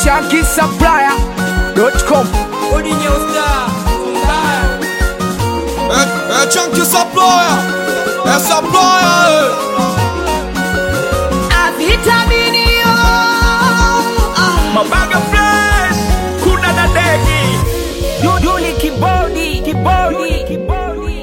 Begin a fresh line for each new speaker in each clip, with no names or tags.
Shanky Supplier.com.
É, é Chunky Supplier, é Supplier,
Avitaminio
Mabaga Fresh, kuna na degi. Yuli kibodi, kibodi, kibodi.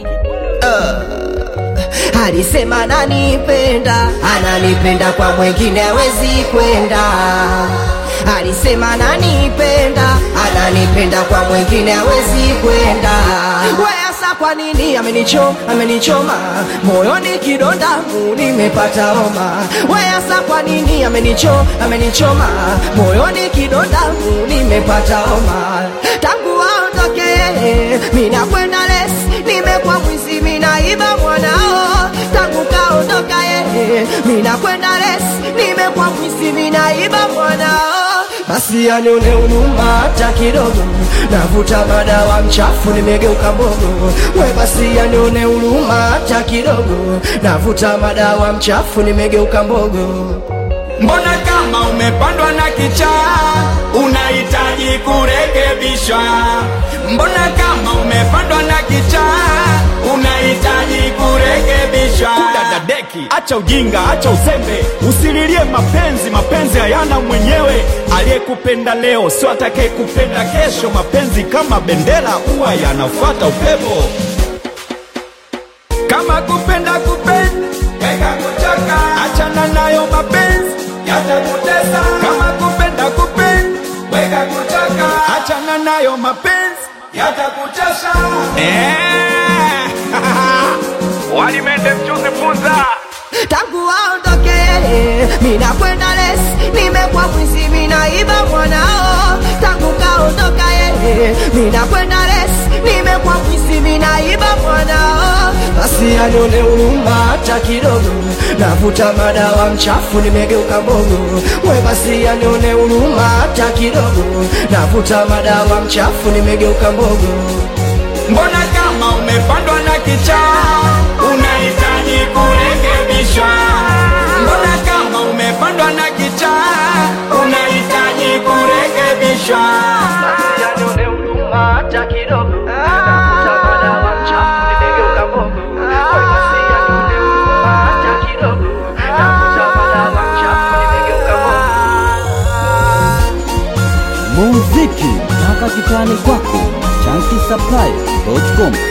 alisema ananipenda, ananipenda kwa mwengine hawezi kwenda. Alisema ananipenda, ananipenda kwa mwengine hawezi kwenda. Wesa kwa nini amenichoma, amenichoma moyoni kidonda mu nimepata homa. Wesa kwa nini amenichoma, amenichoma moyoni kidonda mu nimepata homa. Tangu aondoke mina kwenda lesi, nimekuwa mwizi minaiba mwanao. Tangu kaondoka yeye, mina kwenda lesi, nimekuwa mwizi minaiba mwanao. Basi anione huruma hata kidogo, navuta madawa mchafu, nimegeuka mbogo. We basi anione huruma hata kidogo, navuta madawa mchafu, nimegeuka mbogo.
Mbona kama umepandwa na kichaa unahitaji kurekebishwa? Mbona kama umepandwa na kichaa unahitaji kurekebishwa?
Kudadadeki, acha ujinga, acha uzembe, usililie mapenzi. Mapenzi hayana mwenyewe. Aliyekupenda leo sio atakayekupenda kesho. Mapenzi kama bendera, huwa yanafuata upepo.
Kama kupenda kupenda weka kuchoka, achana nayo mapenzi yatakutesa. Kama kupenda kupenda weka kuchoka, achana nayo mapenzi yatakuchosha. Eh, walimende mchuzi funza
tangu aondoke mina kwenda lesi nimekuwa mwizi minaiba mwanao tangu kaondoka yeye mina kwenda lesi nimekuwa mwizi minaiba mwanao basi anione huruma hata kidogo navuta madawa mchafu nimegeuka mbogo we basi anione huruma hata kidogo navuta madawa mchafu nimegeuka mbogo
Mbona kama umepandwa na kichaa unahitaji kurekebishwa? Mbona kama umepandwa na kichaa unahitaji kurekebishwa?
Yanione huruma hata kidogo. Navuta madawa mchafu nimegeuka mbogo. Wewe basi yanione huruma hata kidogo. Navuta madawa mchafu nimegeuka mbogo.
muziki mpaka kitani kwako chanki supply.com